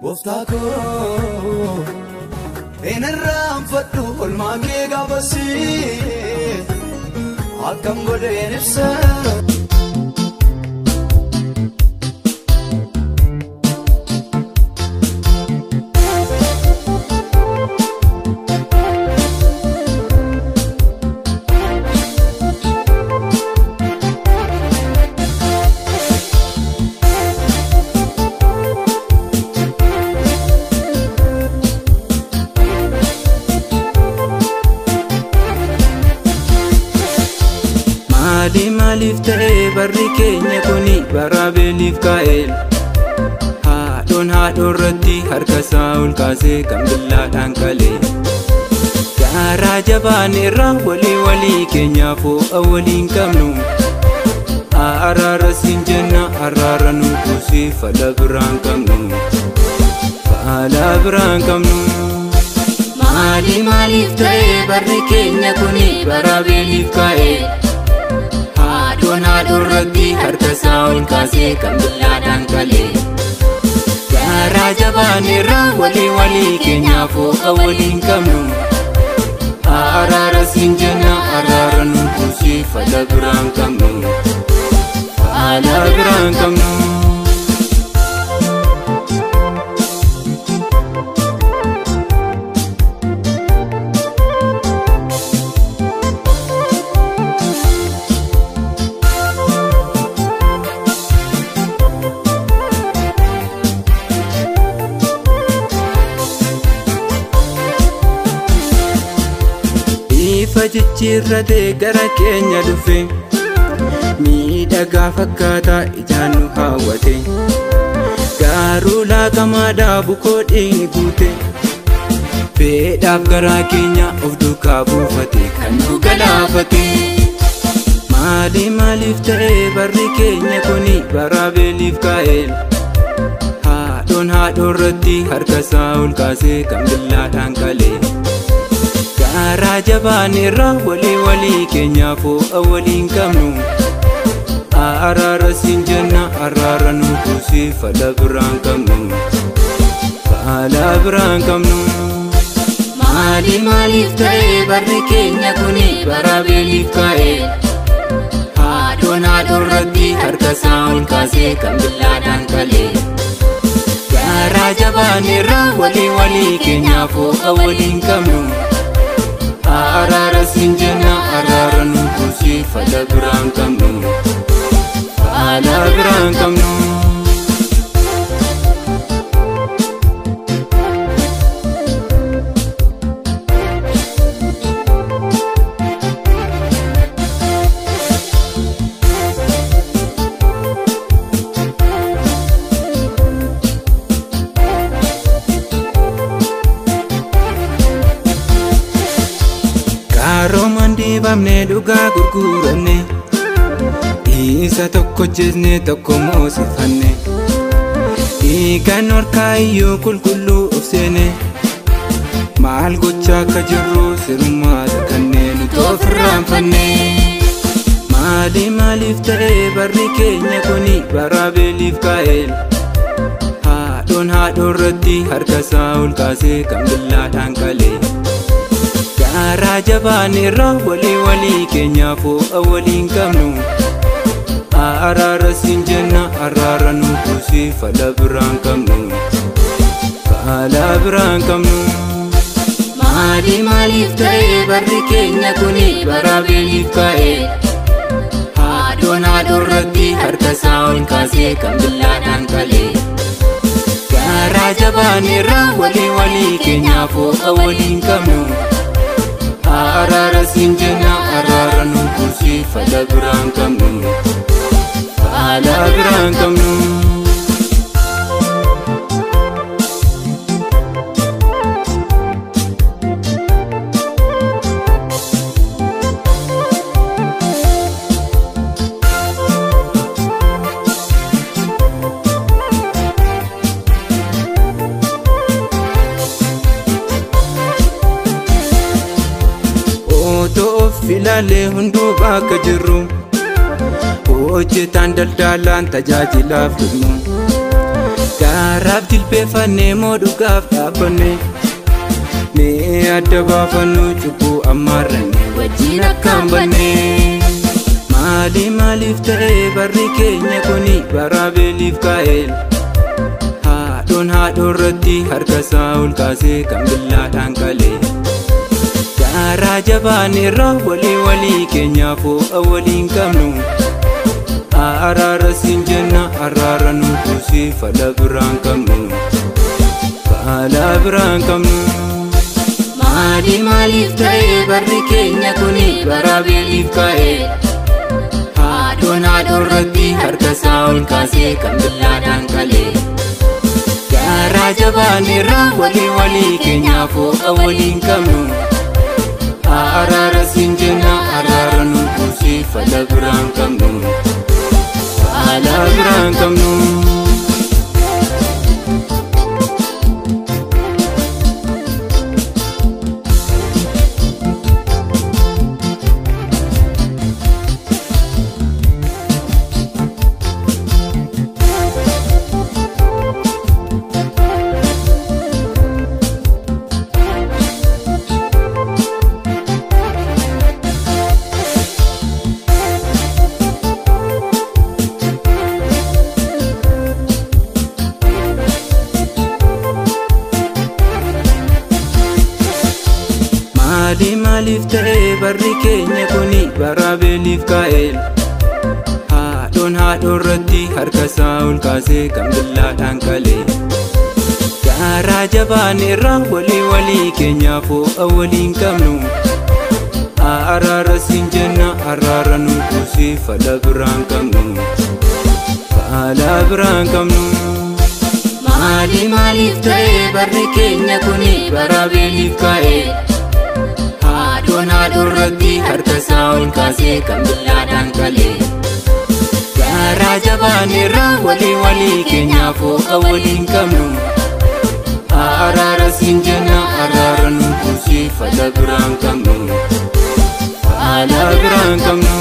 Gooftaa koo hin irraanfadhu olmaa kee gaafasii akkam godheen ibsa. Maali maaliif ta'ee barri keenya kuni bara beeliif kaa'el Haadhoon haadhoo irratti harka isaa ol kaasee kan billaadhaan qalee Gaaraa jabaan irraa walii walii keenyaaf ho'a waliin qabnu Araara siin jenna araara nu kuusii fala biraan qabnu Fala biraan qabnu Maali maaliif ta'ee barri keenya kuni bara beeliif kaa'el Haadhoon haadhoo irratti harka isaa ol kaasee kan billaadhaan qalee Gaaraa jabaan irraa walii walii keenyaaf ho'a waliin qabnu Araara siin jenna araara nu kuusii fala biraan qabnu Fala biraan qabnu Ifa jijjiirratee gara keenya dhufe miidhagaa fakkaataa ijaan nu hawwate gaaruu laaqamaadhaa bukoo dhiigni guute fedhaaf garaa keenya of duukaa buufate kan nu galaafate maali maaliif ta'ee barri keenya kuni bara beeliif kaa'el haadhoon haadhoo irratti harka isaa ol kaasee kan billaadhaan qalee Gaaraa jabaan irraa walii walii keenyaaf ho'a waliin qabnu Araara siin jenna araara nu kuusii fala biraan qabnu Fala biraan qabnu Maali maaliif ta'ee barri keenya kuni bara beeliif kaa'el Haadhoon haadhoo irratti harka isaa ol kaasee kan billaadhaan qalee Gaaraa jabaan irraa walii walii keenyaaf ho'a waliin qabnu Araara siin jenna araara nu kuusii fala biraan qabnu Fala biraan qabnu Qaroomaan dibamnee dhugaa gurguranne Isa tokko jeesnee tokko moosifanne Dhiigaan harkaa iyyuu qulqulluu of seene Maal gochaa akka jirru sirmaata kanneen nuti of irraanfanne Maali maaliif ta'ee barri keenya kuni bara beeliif kaa'el Haadhoon haadhoo irratti harka isaa ol kaasee kan billaadhaan qalee Gaaraa jabaan irraa walii walii keenyaaf ho'a waliin qabnu Araara siin jenna araara nu kuusii fala biraan qabnu Fala biraan qabnu Maali maaliif ta'ee barri keenya kuni bara beeliif kaa'el Haadhoon haadhoo irratti harka isaa ol kaasee kan billaadhaan qalee Gaaraa jabaan irraa walii walii keenyaaf ho'a waliin qabnu Araara siin jenna araara nu kuusii fala biraan qabnu Fala biraan qabnu Otoo of ilaalee hunduu bakka jirru hojjetaan daldalaan tajaajilaaf dhummu gaaraaf jilbeeffannee moo dhugaaf dhaabbanne mee adda baafannu cubbuu ammaarranne wajjin akkaan banne maali maaliif ta'e barri keenya kuni bara beeliif kaa'el haadhoon haadhoo irratti harka isaa ol kaasee kan billaadhaan qalee gaaraa jabaan irra walii walii keenyaaf ho'a waliin qabnu araara siin jenna araara nu kuusi fala biraan qabnu fala biraan qabnu. Maali maaliif ta'e barri keenya kuni bara beeliif ka'e haadhoon haadhoo irratti harka isaa ol kaasee kan billaadhaan qalee gaaraa jabaan irra walii walii keenyaaf ho'a waliin qabnu araara siin jenna araara nu kuusi fala biraan qabnu fala biraan qabnu. maali maaliif ta'e barri keenya kuni bara beeliif kaa'el haadhoon haadhoo irratti harka isaa ol kaasee kan billaadhaan qalee gaaraa jabaan irra walii walii keenyaaf ho'a waliin qabnu araara siin jenna araara nu kuusi fala biraan qabnu fala biraan qabnu. Maali maaliif ta'e barri keenya kuni bara beeliif ka'e haadhoon haadhoo irratti harka isaa ol kaasee kan billaadhaan qalee gaaraa jabaan irra walii walii keenyaaf ho'a waliin qabnu araara siin jenna araara nu kuusi fala biraan qabnu fala biraan qabnu.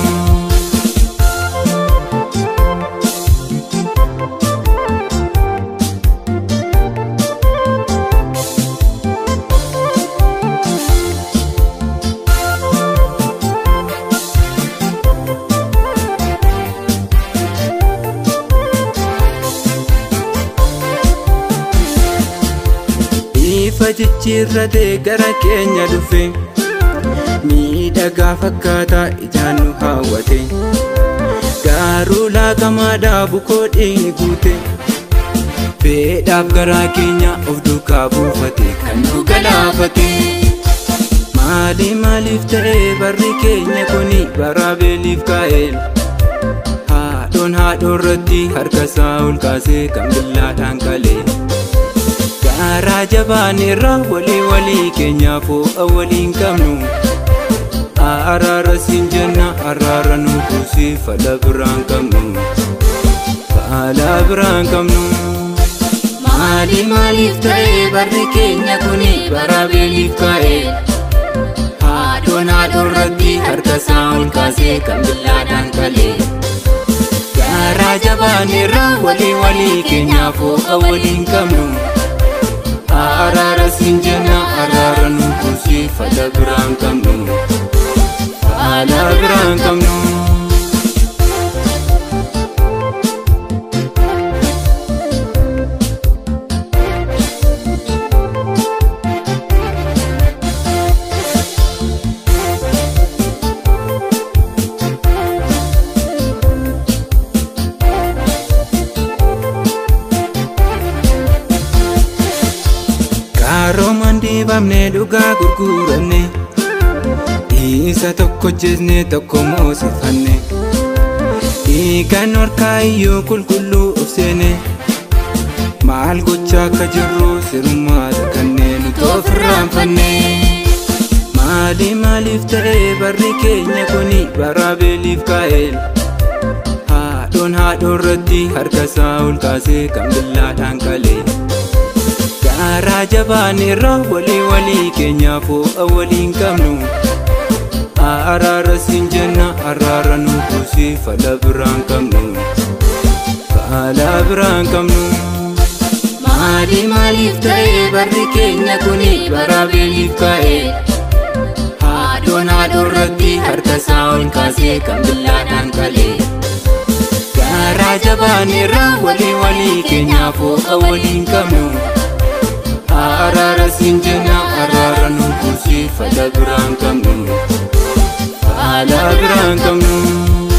ifa jijjiirratee gara keenya dhufe miidhagaa fakkaataa ijaan nu hawwate gaaruu laaqamaadhaa bukoo dhiigni guute fedhaaf garaa keenya of duukaa buufate kan nu galaafate maali maaliif ta'e barri keenya kuni bara beeliif kaa'el haadhoon haadhoo irratti harka isaa ol kaasee kan billaadhaan qalee gaaraa jabaan irra walii walii keenyaaf ho'a waliin qabnu araara siin jenna araara nu kuusi fala biraan qabnu fala biraan qabnu. Maali maaliif ta'e barri keenya kuni bara beeliif ka'e haadhoon haadhoo irratti harka isaa ol kaasee kan billaadhaan qalee gaaraa jabaan irra walii walii keenyaaf ho'a waliin qabnu. araara siin jenna araara nu kuusi fala biraan qabnu fala biraan qabnu. Qaroomaan dibamnee dhugaa gurguranne isa tokko hojjenne tokko moosifanne dhiigaan harkaa iyyuu qulqulluu of seene maal gochaa akka jirru sirummaadha kanneen nuti ofirraanfanne maali maaliif ta'e barri keenya kuni bara beeliif kaa'el haadhoon haadhoo irratti harka isaa ol kaasee kan billaadhaan qalee. gaaraa jabaan irra walii walii keenyaaf ho'a waliin qabnu araara siin jenna araara nu kuusi fala biraan qabnu fala biraan qabnu. Maali maaliif ta'ee barri keenya kuni bara beeliif ka'e Haadhoon haadhoo irratti harka isaa ol kaasee kan billaadhaan qalee Garaa jabaaneerra walii walii keenyaaf hooqa waliin qabnu Araara siin jenna araara nu kuusi fala biraan qabnu Fala biraan qabnu